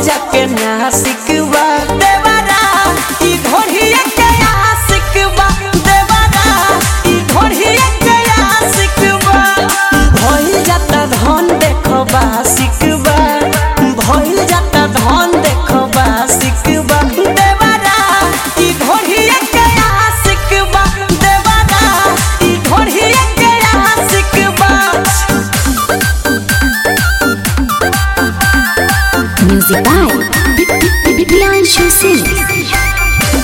जाके नासिक बा देवरा ई ढोढ़िया के आशिक बा देवरा ई ढोढ़िया के आशिक बा भइल जाता धन देखबा सिकबा भइल जाता धन देखबा सिकबा देवरा ई ढोढ़िया के आशिक बा देवरा ई ढोढ़िया के आशिक बा Music by Priyanshu Singh.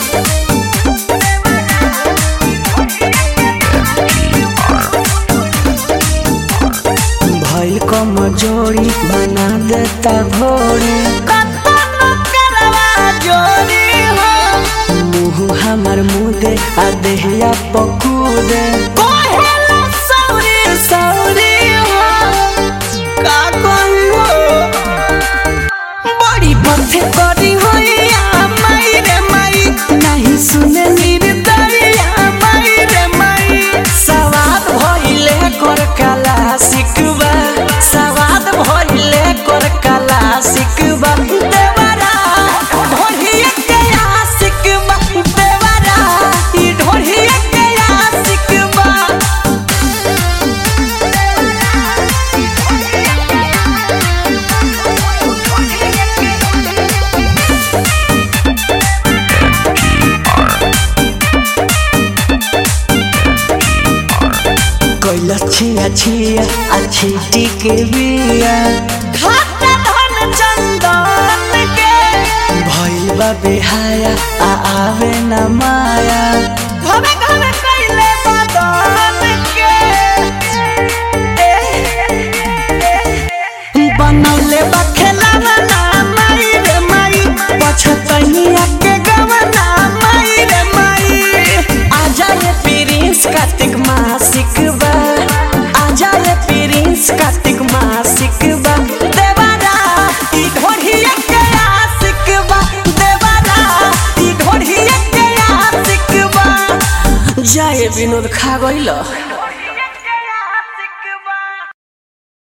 भइल कमजोरी बना देता घोड़ी मुँह हमर मुदे आ देहिया पकूदे का कहियो बड़ी पथे करी होइया माई रे माई नहीं सुने निर्दरिया माई रे माई सवाद भइले कर कला सिकबा सवाद भइले कर कला सिकबा देवरा ढोढ़िया के आशिकबा देवरा ई ढोढ़िया के आशिकबा कैला छिया छिया अच्छी टिके बिया खाता धन चंदन के भइल बा बेहाया आ आवे न माया घमे घमे कैले बदन के बनौले बा खेलावा ना माई रे माई पछतनिया के गवना माई रे माई आजा रे प्रिंस कार्तिक मासिक बा आजा रे प्रिंस कार्तिक मासिक बा देवारा ई ढोढ़िया के आशिक बा देवारा ई ढोढ़िया के आशिक बा जाए विनोद खा गइल